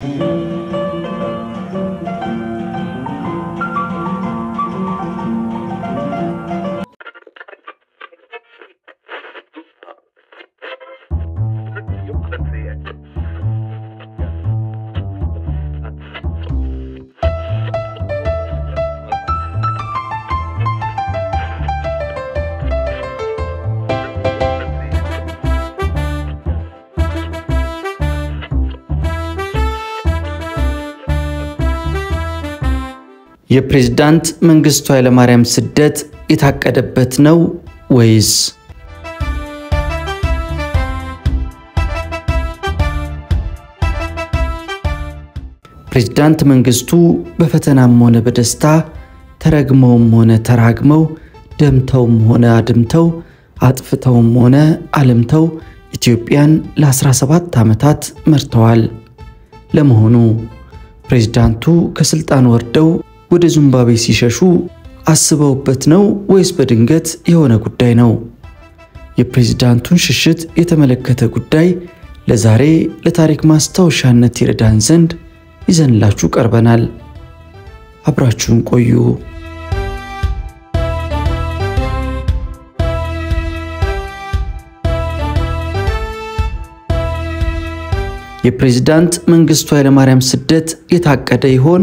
የፕሬዝዳንት መንግስቱ ኃይለማርያም ስደት የታቀደበት ነው ወይስ? ፕሬዝዳንት መንግስቱ በፈተናም ሆነ በደስታ ተረግመውም ሆነ ተራግመው ደምተውም ሆነ አድምተው አጥፍተውም ሆነ አልምተው ኢትዮጵያን ለ17 ዓመታት መርተዋል። ለመሆኑ ፕሬዝዳንቱ ከስልጣን ወርደው ወደ ዚምባብዌ ሲሸሹ አስበውበት ነው ወይስ በድንገት የሆነ ጉዳይ ነው? የፕሬዝዳንቱን ሽሽት የተመለከተ ጉዳይ ለዛሬ ለታሪክ ማስታወሻነት ይረዳን ዘንድ ይዘንላችሁ ቀርበናል። አብራችሁን ቆዩ። የፕሬዝዳንት መንግስቱ ኃይለማርያም ስደት የታቀደ ይሆን?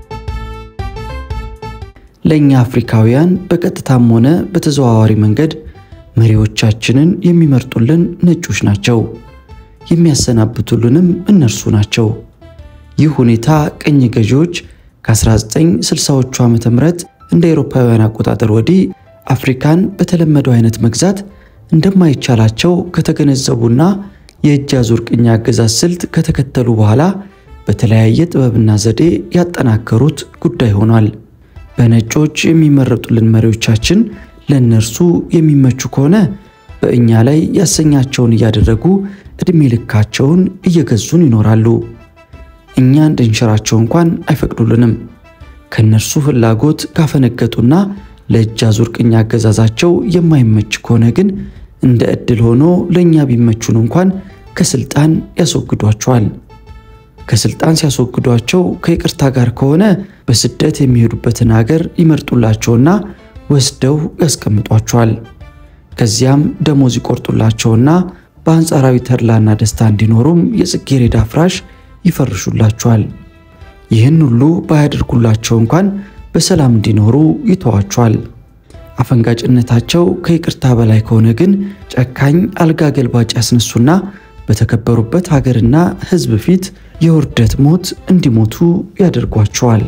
ለእኛ አፍሪካውያን በቀጥታም ሆነ በተዘዋዋሪ መንገድ መሪዎቻችንን የሚመርጡልን ነጮች ናቸው፣ የሚያሰናብቱልንም እነርሱ ናቸው። ይህ ሁኔታ ቅኝ ገዢዎች ከ1960ዎቹ ዓመተ ምህረት እንደ አውሮፓውያን አቆጣጠር ወዲህ አፍሪካን በተለመደው አይነት መግዛት እንደማይቻላቸው ከተገነዘቡና የእጅ አዙር ቅኝ አገዛዝ ስልት ከተከተሉ በኋላ በተለያየ ጥበብና ዘዴ ያጠናከሩት ጉዳይ ሆኗል። በነጮች የሚመረጡልን መሪዎቻችን ለእነርሱ የሚመቹ ከሆነ በእኛ ላይ ያሰኛቸውን እያደረጉ ዕድሜ ልካቸውን እየገዙን ይኖራሉ። እኛ እንድንሽራቸው እንኳን አይፈቅዱልንም። ከእነርሱ ፍላጎት ካፈነገጡና ለእጅ አዙር ቅኝ አገዛዛቸው የማይመች ከሆነ ግን እንደ ዕድል ሆኖ ለእኛ ቢመቹን እንኳን ከስልጣን ያስወግዷቸዋል። ከስልጣን ሲያስወግዷቸው ከይቅርታ ጋር ከሆነ በስደት የሚሄዱበትን ሀገር ይመርጡላቸውና ወስደው ያስቀምጧቸዋል። ከዚያም ደሞዝ ይቆርጡላቸውና በአንጻራዊ ተድላና ደስታ እንዲኖሩም የጽጌረዳ ፍራሽ ይፈርሹላቸዋል። ይህን ሁሉ ባያደርጉላቸው እንኳን በሰላም እንዲኖሩ ይተዋቸዋል። አፈንጋጭነታቸው ከይቅርታ በላይ ከሆነ ግን ጨካኝ አልጋ ገልባጭ ያስነሱና በተከበሩበት ሀገርና ሕዝብ ፊት የውርደት ሞት እንዲሞቱ ያደርጓቸዋል።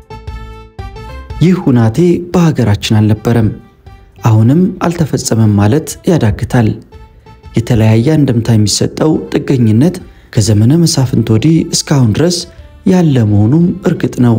ይህ ሁናቴ በሀገራችን አልነበረም፣ አሁንም አልተፈጸመም ማለት ያዳግታል። የተለያየ አንድምታ የሚሰጠው ጥገኝነት ከዘመነ መሳፍንት ወዲህ እስካሁን ድረስ ያለ መሆኑም እርግጥ ነው።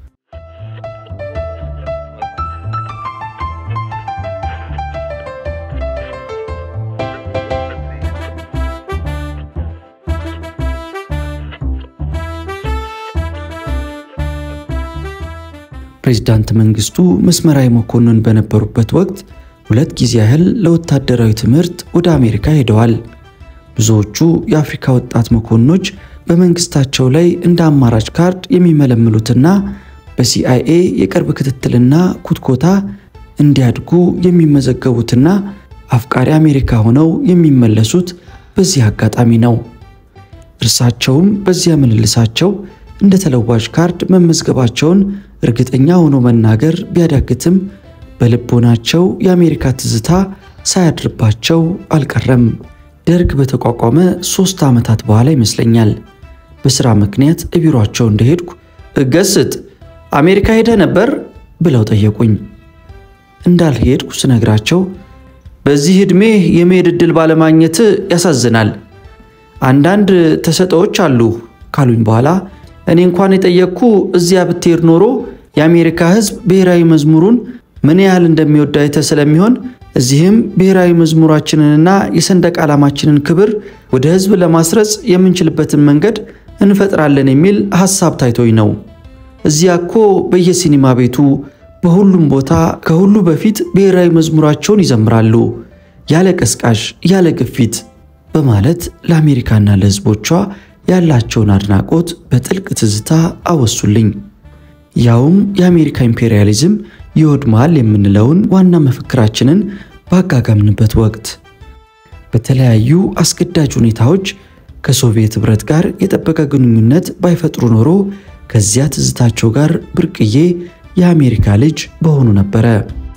ፕሬዝዳንት መንግስቱ መስመራዊ መኮንን በነበሩበት ወቅት ሁለት ጊዜ ያህል ለወታደራዊ ትምህርት ወደ አሜሪካ ሄደዋል። ብዙዎቹ የአፍሪካ ወጣት መኮንኖች በመንግስታቸው ላይ እንደ አማራጭ ካርድ የሚመለምሉትና በሲአይኤ የቅርብ ክትትልና ኩትኮታ እንዲያድጉ የሚመዘገቡትና አፍቃሪ አሜሪካ ሆነው የሚመለሱት በዚህ አጋጣሚ ነው። እርሳቸውም በዚያ ምልልሳቸው እንደ ተለዋጭ ካርድ መመዝገባቸውን እርግጠኛ ሆኖ መናገር ቢያዳግትም በልቦናቸው የአሜሪካ ትዝታ ሳያድርባቸው አልቀረም። ደርግ በተቋቋመ ሦስት ዓመታት በኋላ ይመስለኛል በሥራ ምክንያት ቢሮአቸው እንደሄድኩ እገስጥ አሜሪካ ሄደ ነበር ብለው ጠየቁኝ። እንዳልሄድኩ ስነግራቸው በዚህ ዕድሜ የመሄድ ዕድል ባለማግኘት ያሳዝናል፣ አንዳንድ ተሰጠዎች አሉ ካሉኝ በኋላ እኔ እንኳን የጠየቅኩ እዚያ ብትሄድ ኖሮ የአሜሪካ ሕዝብ ብሔራዊ መዝሙሩን ምን ያህል እንደሚወድ አይተህ ስለሚሆን እዚህም ብሔራዊ መዝሙራችንንና የሰንደቅ ዓላማችንን ክብር ወደ ሕዝብ ለማስረጽ የምንችልበትን መንገድ እንፈጥራለን የሚል ሐሳብ ታይቶኝ ነው። እዚያ እኮ በየሲኒማ ቤቱ በሁሉም ቦታ ከሁሉ በፊት ብሔራዊ መዝሙራቸውን ይዘምራሉ፣ ያለ ቀስቃሽ፣ ያለ ግፊት በማለት ለአሜሪካና ለሕዝቦቿ ያላቸውን አድናቆት በጥልቅ ትዝታ አወሱልኝ። ያውም የአሜሪካ ኢምፔሪያሊዝም ይወድማል የምንለውን ዋና መፈክራችንን ባጋጋምንበት ወቅት በተለያዩ አስገዳጅ ሁኔታዎች ከሶቪየት ኅብረት ጋር የጠበቀ ግንኙነት ባይፈጥሩ ኖሮ ከዚያ ትዝታቸው ጋር ብርቅዬ የአሜሪካ ልጅ በሆኑ ነበረ።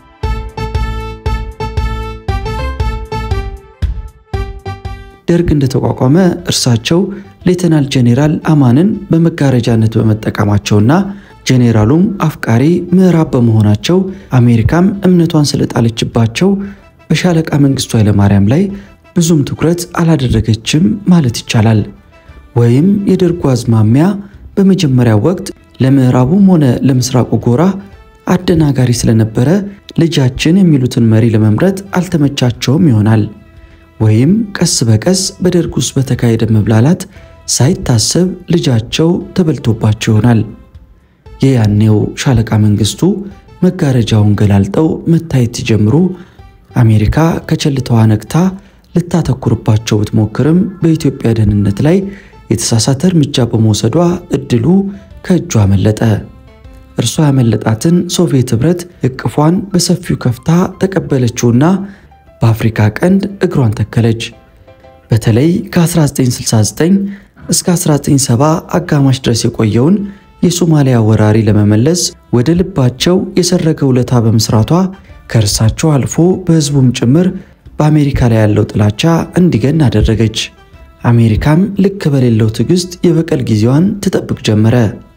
ደርግ እንደተቋቋመ እርሳቸው ሌተናል ጄኔራል አማንን በመጋረጃነት በመጠቀማቸውና ጄኔራሉም አፍቃሪ ምዕራብ በመሆናቸው አሜሪካም እምነቷን ስለጣለችባቸው በሻለቃ መንግስቱ ኃይለማርያም ላይ ብዙም ትኩረት አላደረገችም ማለት ይቻላል። ወይም የደርጉ አዝማሚያ በመጀመሪያው ወቅት ለምዕራቡም ሆነ ለምስራቁ ጎራ አደናጋሪ ስለነበረ ልጃችን የሚሉትን መሪ ለመምረጥ አልተመቻቸውም ይሆናል። ወይም ቀስ በቀስ በደርግ ውስጥ በተካሄደ መብላላት ሳይታሰብ ልጃቸው ተበልቶባቸው ይሆናል። የያኔው ሻለቃ መንግስቱ መጋረጃውን ገላልጠው መታየት ሲጀምሩ አሜሪካ ከቸልታዋ ነቅታ ልታተኩርባቸው ብትሞክርም በኢትዮጵያ ደህንነት ላይ የተሳሳተ እርምጃ በመውሰዷ እድሉ ከእጇ አመለጠ። እርሷ ያመለጣትን ሶቪየት ኅብረት እቅፏን በሰፊው ከፍታ ተቀበለችውና በአፍሪካ ቀንድ እግሯን ተከለች። በተለይ ከ1969 እስከ 1970 አጋማሽ ድረስ የቆየውን የሶማሊያ ወራሪ ለመመለስ ወደ ልባቸው የሰረገ ውለታ በመስራቷ ከእርሳቸው አልፎ በሕዝቡም ጭምር በአሜሪካ ላይ ያለው ጥላቻ እንዲገን አደረገች። አሜሪካም ልክ በሌለው ትዕግስት የበቀል ጊዜዋን ትጠብቅ ጀመረ።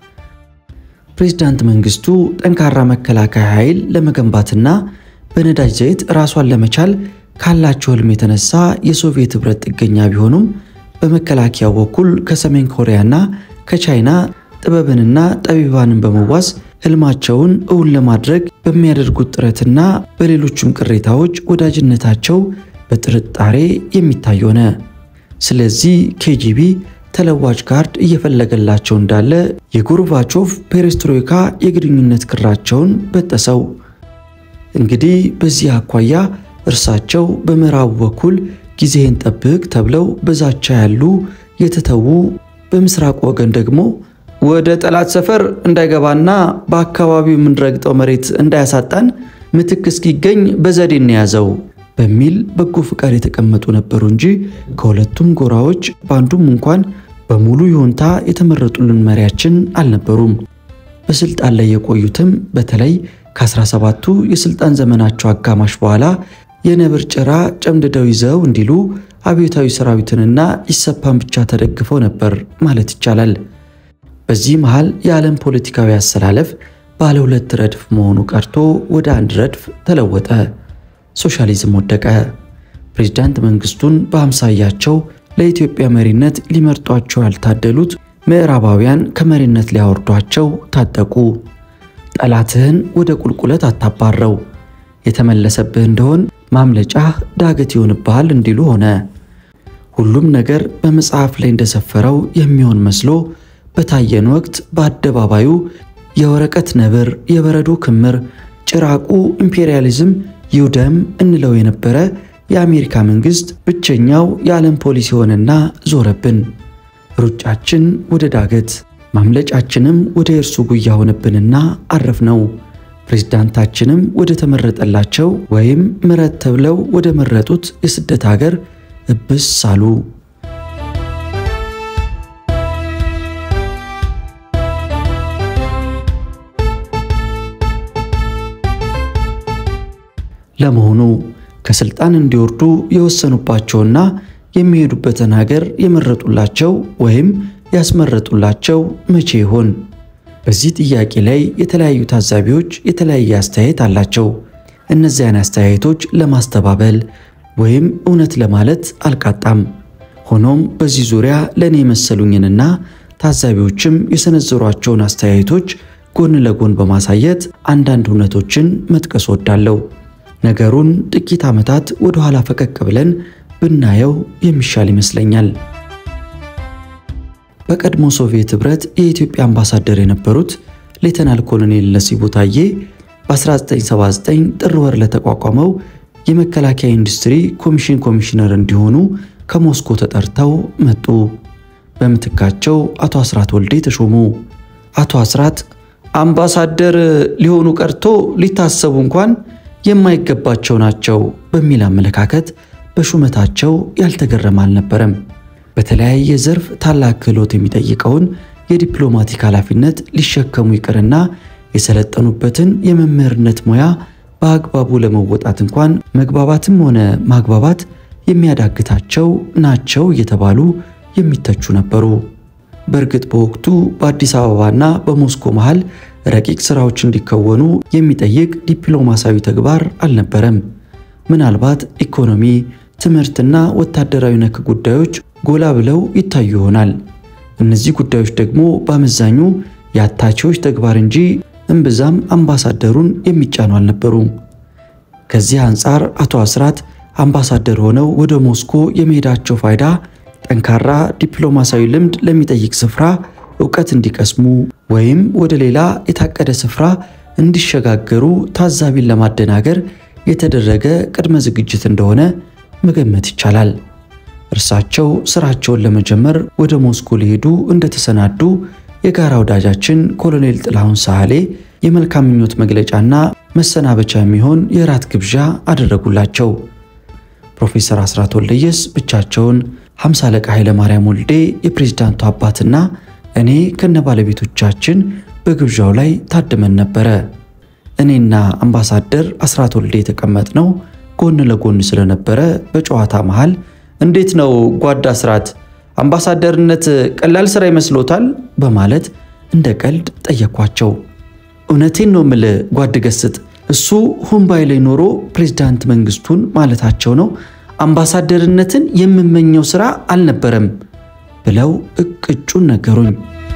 ፕሬዝዳንት መንግስቱ ጠንካራ መከላከያ ኃይል ለመገንባትና በነዳጅ ዘይት ራሷን ለመቻል ካላቸው ህልም የተነሳ የሶቪየት ኅብረት ጥገኛ ቢሆኑም በመከላከያው በኩል ከሰሜን ኮሪያና ከቻይና ጥበብንና ጠቢባንን በመዋስ ህልማቸውን እውን ለማድረግ በሚያደርጉት ጥረትና በሌሎችም ቅሬታዎች ወዳጅነታቸው በጥርጣሬ የሚታይ ሆነ። ስለዚህ ኬጂቢ ተለዋጭ ካርድ እየፈለገላቸው እንዳለ የጎርባቾቭ ፔሬስትሮይካ የግንኙነት ክራቸውን በጠሰው። እንግዲህ በዚህ አኳያ እርሳቸው በምዕራቡ በኩል ጊዜህን ጠብቅ ተብለው በዛቻ ያሉ የተተዉ፣ በምስራቅ ወገን ደግሞ ወደ ጠላት ሰፈር እንዳይገባና በአካባቢው የምንረግጠው መሬት እንዳያሳጣን ምትክ እስኪገኝ በዘዴ እንያዘው በሚል በጎ ፍቃድ የተቀመጡ ነበሩ እንጂ ከሁለቱም ጎራዎች በአንዱም እንኳን በሙሉ ይሁንታ የተመረጡልን መሪያችን አልነበሩም። በስልጣን ላይ የቆዩትም በተለይ ከ17ቱ የስልጣን ዘመናቸው አጋማሽ በኋላ የነብር ጭራ ጨምድደው ይዘው እንዲሉ አብዮታዊ ሰራዊትንና ኢሰፓን ብቻ ተደግፈው ነበር ማለት ይቻላል። በዚህ መሃል የዓለም ፖለቲካዊ አሰላለፍ ባለ ሁለት ረድፍ መሆኑ ቀርቶ ወደ አንድ ረድፍ ተለወጠ። ሶሻሊዝም ወደቀ። ፕሬዝዳንት መንግስቱን በአምሳያቸው ለኢትዮጵያ መሪነት ሊመርጧቸው ያልታደሉት ምዕራባውያን ከመሪነት ሊያወርዷቸው ታጠቁ። ጠላትህን ወደ ቁልቁለት አታባረው፣ የተመለሰብህ እንደሆን ማምለጫህ ዳገት ይሆንብሃል እንዲሉ ሆነ። ሁሉም ነገር በመጽሐፍ ላይ እንደሰፈረው የሚሆን መስሎ በታየን ወቅት በአደባባዩ የወረቀት ነብር፣ የበረዶ ክምር፣ ጭራቁ ኢምፔሪያሊዝም ይውደም እንለው የነበረ የአሜሪካ መንግስት ብቸኛው የዓለም ፖሊሲ ሆነና ዞረብን። ሩጫችን ወደ ዳገት ማምለጫችንም ወደ እርሱ ጉያ ሆነብንና አረፍነው። ፕሬዝዳንታችንም ወደ ተመረጠላቸው ወይም ምረት ተብለው ወደ መረጡት የስደት ሀገር እብስ አሉ። ለመሆኑ ከስልጣን እንዲወርዱ የወሰኑባቸውና የሚሄዱበትን ሀገር የመረጡላቸው ወይም ያስመረጡላቸው መቼ ይሆን? በዚህ ጥያቄ ላይ የተለያዩ ታዛቢዎች የተለያየ አስተያየት አላቸው። እነዚያን አስተያየቶች ለማስተባበል ወይም እውነት ለማለት አልቃጣም። ሆኖም በዚህ ዙሪያ ለእኔ የመሰሉኝንና ታዛቢዎችም የሰነዘሯቸውን አስተያየቶች ጎን ለጎን በማሳየት አንዳንድ እውነቶችን መጥቀስ ወዳለሁ። ነገሩን ጥቂት ዓመታት ወደ ኋላ ፈቀቅ ብለን ብናየው የሚሻል ይመስለኛል። በቀድሞ ሶቪየት ኅብረት የኢትዮጵያ አምባሳደር የነበሩት ሌተናል ኮሎኔል ነሲቡ ታዬ በ1979 ጥር ወር ለተቋቋመው የመከላከያ ኢንዱስትሪ ኮሚሽን ኮሚሽነር እንዲሆኑ ከሞስኮ ተጠርተው መጡ። በምትካቸው አቶ አስራት ወልዴ ተሾሙ። አቶ አስራት አምባሳደር ሊሆኑ ቀርቶ ሊታሰቡ እንኳን የማይገባቸው ናቸው በሚል አመለካከት በሹመታቸው ያልተገረመ አልነበረም። በተለያየ ዘርፍ ታላቅ ክህሎት የሚጠይቀውን የዲፕሎማቲክ ኃላፊነት ሊሸከሙ ይቅርና የሰለጠኑበትን የመምህርነት ሙያ በአግባቡ ለመወጣት እንኳን መግባባትም ሆነ ማግባባት የሚያዳግታቸው ናቸው እየተባሉ የሚተቹ ነበሩ። በእርግጥ በወቅቱ በአዲስ አበባና በሞስኮ መሃል ረቂቅ ስራዎች እንዲከወኑ የሚጠይቅ ዲፕሎማሲያዊ ተግባር አልነበረም። ምናልባት ኢኮኖሚ፣ ትምህርትና ወታደራዊ ነክ ጉዳዮች ጎላ ብለው ይታዩ ይሆናል። እነዚህ ጉዳዮች ደግሞ በአመዛኙ የአታቺዎች ተግባር እንጂ እምብዛም አምባሳደሩን የሚጫኑ አልነበሩም። ከዚህ አንጻር አቶ አስራት አምባሳደር ሆነው ወደ ሞስኮ የመሄዳቸው ፋይዳ ጠንካራ ዲፕሎማሲያዊ ልምድ ለሚጠይቅ ስፍራ እውቀት እንዲቀስሙ ወይም ወደ ሌላ የታቀደ ስፍራ እንዲሸጋገሩ ታዛቢን ለማደናገር የተደረገ ቅድመ ዝግጅት እንደሆነ መገመት ይቻላል። እርሳቸው ስራቸውን ለመጀመር ወደ ሞስኮ ሊሄዱ እንደተሰናዱ የጋራ ወዳጃችን ኮሎኔል ጥላሁን ሳህሌ የመልካም ምኞት መግለጫና መሰናበቻ የሚሆን የራት ግብዣ አደረጉላቸው። ፕሮፌሰር አስራት ወልደየስ ብቻቸውን፣ ሃምሳ አለቃ ኃይለ ማርያም ወልዴ የፕሬዝዳንቱ አባትና እኔ ከነ ባለቤቶቻችን በግብዣው ላይ ታድመን ነበረ። እኔና አምባሳደር አስራት ወልዴ የተቀመጥነው ጎን ለጎን ስለነበረ በጨዋታ መሃል እንዴት ነው ጓዳ አስራት አምባሳደርነት ቀላል ስራ ይመስሎታል? በማለት እንደ ቀልድ ጠየኳቸው። እውነቴን ነው ምል ጓድ ገስጥ እሱ ሁምባይ ላይ ኖሮ ፕሬዝዳንት መንግስቱን ማለታቸው ነው። አምባሳደርነትን የምመኘው ስራ አልነበረም ብለው እቅጩን ነገሩኝ።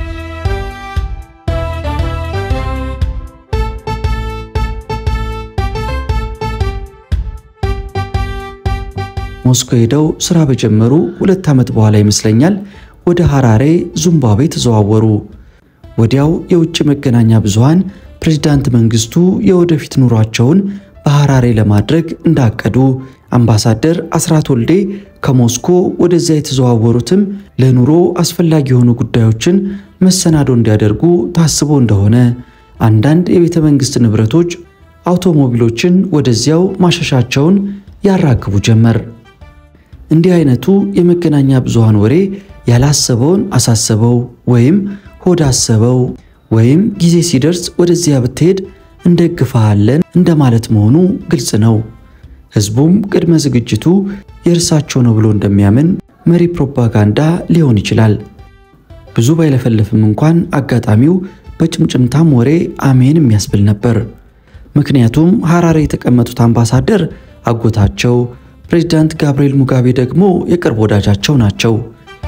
ሞስኮ ሄደው ስራ በጀመሩ ሁለት ዓመት በኋላ ይመስለኛል ወደ ሐራሬ ዚምባብዌ ተዘዋወሩ። ወዲያው የውጭ መገናኛ ብዙሃን ፕሬዝዳንት መንግስቱ የወደፊት ኑሯቸውን በሐራሬ ለማድረግ እንዳቀዱ፣ አምባሳደር አስራት ወልዴ ከሞስኮ ወደዚያ የተዘዋወሩትም ለኑሮ አስፈላጊ የሆኑ ጉዳዮችን መሰናዶ እንዲያደርጉ ታስቦ እንደሆነ፣ አንዳንድ የቤተ መንግስት ንብረቶች፣ አውቶሞቢሎችን ወደዚያው ማሸሻቸውን ያራግቡ ጀመር። እንዲህ አይነቱ የመገናኛ ብዙሃን ወሬ ያላሰበውን አሳሰበው ወይም ሆድ አሰበው ወይም ጊዜ ሲደርስ ወደዚያ ብትሄድ እንደግፋለን እንደማለት መሆኑ ግልጽ ነው። ህዝቡም ቅድመ ዝግጅቱ የእርሳቸው ነው ብሎ እንደሚያምን መሪ ፕሮፓጋንዳ ሊሆን ይችላል። ብዙ ባይለፈልፍም እንኳን አጋጣሚው በጭምጭምታም ወሬ አሜን የሚያስብል ነበር። ምክንያቱም ሐራሬ የተቀመጡት አምባሳደር አጎታቸው ፕሬዝዳንት ጋብርኤል ሙጋቤ ደግሞ የቅርብ ወዳጃቸው ናቸው።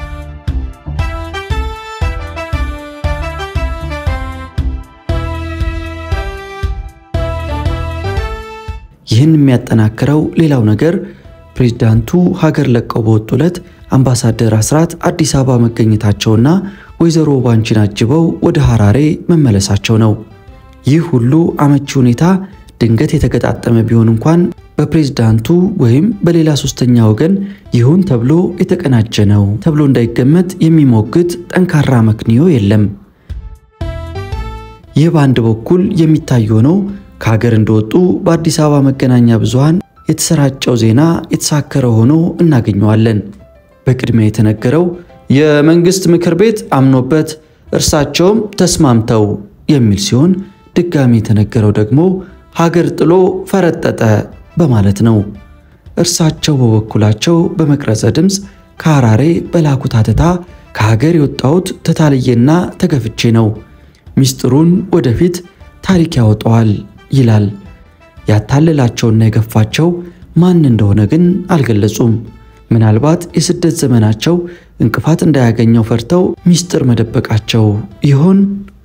ይህን የሚያጠናክረው ሌላው ነገር ፕሬዝዳንቱ ሀገር ለቀው በወጡ ዕለት አምባሳደር አስራት አዲስ አበባ መገኘታቸውና ወይዘሮ ባንቺን አጅበው ወደ ሐራሬ መመለሳቸው ነው። ይህ ሁሉ አመቺ ሁኔታ ድንገት የተገጣጠመ ቢሆን እንኳን በፕሬዝዳንቱ ወይም በሌላ ሶስተኛ ወገን ይሁን ተብሎ የተቀናጀ ነው ተብሎ እንዳይገመት የሚሞግት ጠንካራ መክንዮ የለም። ይህ በአንድ በኩል የሚታይ ሆነው ከሀገር እንደወጡ በአዲስ አበባ መገናኛ ብዙሃን የተሰራጨው ዜና የተሳከረ ሆኖ እናገኘዋለን። በቅድሚያ የተነገረው የመንግስት ምክር ቤት አምኖበት እርሳቸውም ተስማምተው የሚል ሲሆን ድጋሚ የተነገረው ደግሞ ሀገር ጥሎ ፈረጠጠ በማለት ነው። እርሳቸው በበኩላቸው በመቅረጸ ድምፅ ከሐራሬ በላኩት አተታ ከሀገር የወጣሁት ተታልዬና ተገፍቼ ነው፣ ሚስጥሩን ወደፊት ታሪክ ያወጣዋል ይላል። ያታለላቸውና የገፋቸው ማን እንደሆነ ግን አልገለጹም። ምናልባት የስደት ዘመናቸው እንቅፋት እንዳያገኘው ፈርተው ሚስጥር መደበቃቸው ይሆን?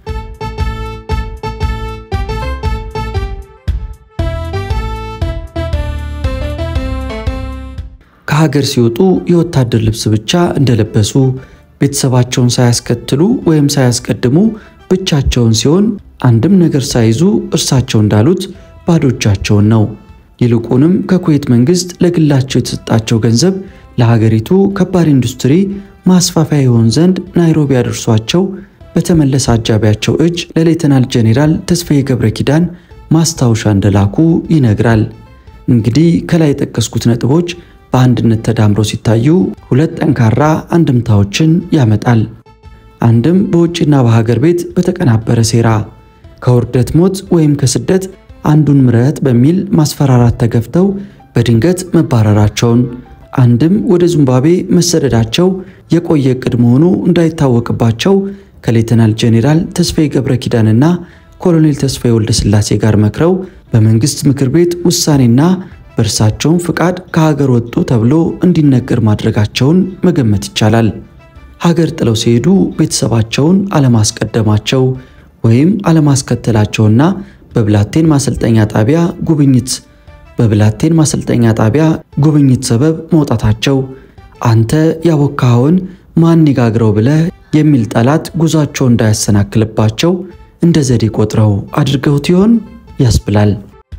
ከሀገር ሲወጡ የወታደር ልብስ ብቻ እንደለበሱ ቤተሰባቸውን ሳያስከትሉ ወይም ሳያስቀድሙ ብቻቸውን ሲሆን አንድም ነገር ሳይዙ እርሳቸው እንዳሉት ባዶ እጃቸውን ነው። ይልቁንም ከኩዌት መንግስት ለግላቸው የተሰጣቸው ገንዘብ ለሀገሪቱ ከባድ ኢንዱስትሪ ማስፋፊያ ይሆን ዘንድ ናይሮቢ አድርሷቸው በተመለሰ አጃቢያቸው እጅ ለሌተናል ጄኔራል ተስፋዬ ገብረ ኪዳን ማስታወሻ እንደላኩ ይነግራል። እንግዲህ ከላይ የጠቀስኩት ነጥቦች በአንድነት ተዳምረው ሲታዩ ሁለት ጠንካራ አንድምታዎችን ያመጣል። አንድም በውጭና በሀገር ቤት በተቀናበረ ሴራ ከውርደት ሞት ወይም ከስደት አንዱን ምረጥ በሚል ማስፈራራት ተገፍተው በድንገት መባረራቸውን፣ አንድም ወደ ዚምባብዌ መሰደዳቸው የቆየ ዕቅድ መሆኑ እንዳይታወቅባቸው ከሌተናል ጄኔራል ተስፋዬ ገብረ ኪዳንና ኮሎኔል ተስፋዬ ወልደ ሥላሴ ጋር መክረው በመንግስት ምክር ቤት ውሳኔና በእርሳቸውም ፍቃድ ከሀገር ወጡ ተብሎ እንዲነገር ማድረጋቸውን መገመት ይቻላል። ሀገር ጥለው ሲሄዱ ቤተሰባቸውን አለማስቀደማቸው ወይም አለማስከተላቸውና በብላቴን ማሰልጠኛ ጣቢያ ጉብኝት በብላቴን ማሰልጠኛ ጣቢያ ጉብኝት ሰበብ መውጣታቸው አንተ ያቦካኸውን ማን ይጋግረው ብለህ የሚል ጠላት ጉዟቸው እንዳያሰናክልባቸው እንደ ዘዴ ቆጥረው አድርገውት ይሆን ያስብላል።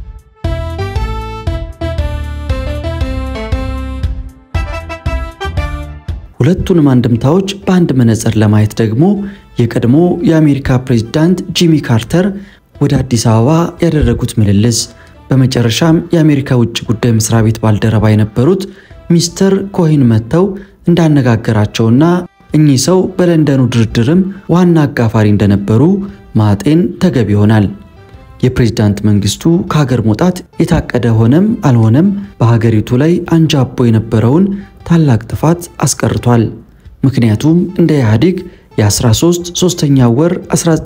ሁለቱንም አንድምታዎች በአንድ መነጽር ለማየት ደግሞ የቀድሞ የአሜሪካ ፕሬዝዳንት ጂሚ ካርተር ወደ አዲስ አበባ ያደረጉት ምልልስ በመጨረሻም የአሜሪካ ውጭ ጉዳይ መስሪያ ቤት ባልደረባ የነበሩት ሚስተር ኮሂን መጥተው እንዳነጋገራቸውና እኚህ ሰው በለንደኑ ድርድርም ዋና አጋፋሪ እንደነበሩ ማጤን ተገቢ ይሆናል። የፕሬዝዳንት መንግስቱ ከሀገር መውጣት የታቀደ ሆነም አልሆነም በሀገሪቱ ላይ አንጃቦ የነበረውን ታላቅ ጥፋት አስቀርቷል። ምክንያቱም እንደ ኢህአዴግ የ13 ሶስተኛ ወር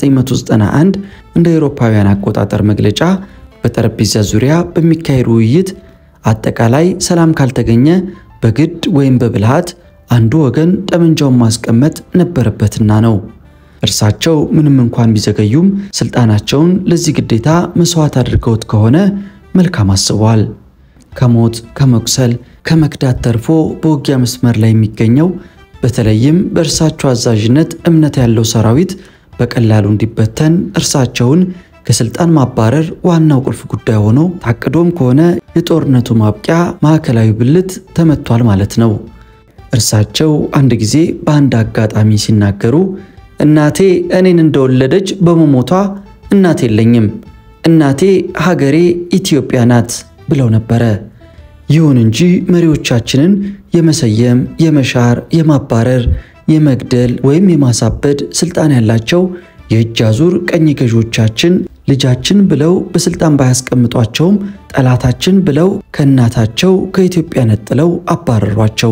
1991 እንደ አውሮፓውያን አቆጣጠር መግለጫ በጠረጴዛ ዙሪያ በሚካሄድ ውይይት አጠቃላይ ሰላም ካልተገኘ በግድ ወይም በብልሃት አንዱ ወገን ጠመንጃውን ማስቀመጥ ነበረበትና ነው። እርሳቸው ምንም እንኳን ቢዘገዩም ስልጣናቸውን ለዚህ ግዴታ መስዋዕት አድርገውት ከሆነ መልካም አስበዋል። ከሞት ከመቁሰል ከመክዳት ተርፎ በውጊያ መስመር ላይ የሚገኘው በተለይም በእርሳቸው አዛዥነት እምነት ያለው ሰራዊት በቀላሉ እንዲበተን እርሳቸውን ከስልጣን ማባረር ዋናው ቁልፍ ጉዳይ ሆኖ ታቅዶም ከሆነ የጦርነቱ ማብቂያ ማዕከላዊ ብልት ተመቷል ማለት ነው። እርሳቸው አንድ ጊዜ በአንድ አጋጣሚ ሲናገሩ እናቴ እኔን እንደወለደች በመሞቷ እናት የለኝም፣ እናቴ ሀገሬ ኢትዮጵያ ናት ብለው ነበረ። ይሁን እንጂ መሪዎቻችንን የመሰየም፣ የመሻር፣ የማባረር፣ የመግደል ወይም የማሳበድ ስልጣን ያላቸው የእጅ አዙር ቀኝ ገዢዎቻችን ልጃችን ብለው በስልጣን ባያስቀምጧቸውም ጠላታችን ብለው ከእናታቸው ከኢትዮጵያ ነጥለው አባረሯቸው።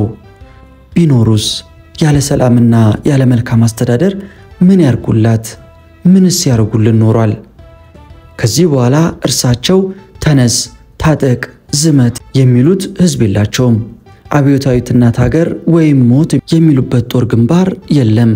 ቢኖሩስ ያለ ሰላምና ያለ መልካም አስተዳደር ምን ያርጉላት? ምንስ ያርጉልን ኖሯል? ከዚህ በኋላ እርሳቸው ተነስ፣ ታጠቅ፣ ዝመት የሚሉት ህዝብ የላቸውም። አብዮታዊት እናት ሀገር ወይም ሞት የሚሉበት ጦር ግንባር የለም።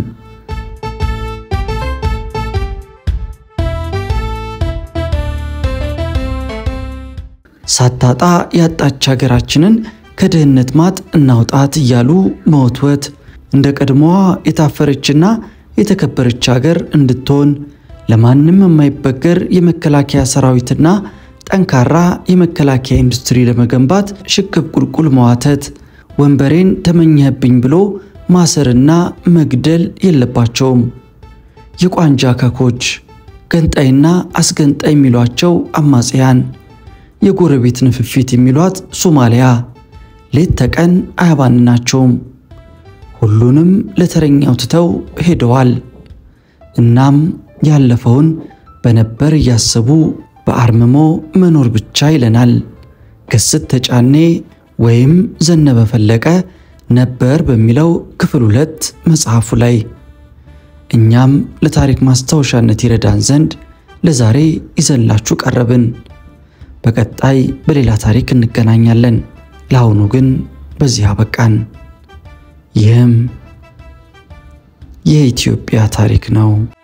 ሳታጣ ያጣች ሀገራችንን ከድህነት ማጥ እናውጣት እያሉ መወትወት እንደ ቀድሞዋ የታፈረችና የተከበረች ሀገር እንድትሆን ለማንም የማይበገር የመከላከያ ሰራዊትና ጠንካራ የመከላከያ ኢንዱስትሪ ለመገንባት ሽቅብ ቁልቁል መዋተት፣ ወንበሬን ተመኘህብኝ ብሎ ማሰርና መግደል የለባቸውም። የቋንጃ ከኮች፣ ገንጣይና አስገንጣይ የሚሏቸው አማጽያን፣ የጎረቤት ንፍፊት የሚሏት ሶማሊያ ሌት ተቀን አያባንናቸውም። ሁሉንም ለተረኛው ትተው ሄደዋል። እናም ያለፈውን በነበር እያሰቡ በአርምሞ መኖር ብቻ ይለናል ገስት ተጫኔ ወይም ዘነበ ፈለቀ ነበር በሚለው ክፍል ሁለት መጽሐፉ ላይ። እኛም ለታሪክ ማስታወሻነት ይረዳን ዘንድ ለዛሬ ይዘንላችሁ ቀረብን። በቀጣይ በሌላ ታሪክ እንገናኛለን። ለአሁኑ ግን በዚህ አበቃን። ይህም የኢትዮጵያ ታሪክ ነው።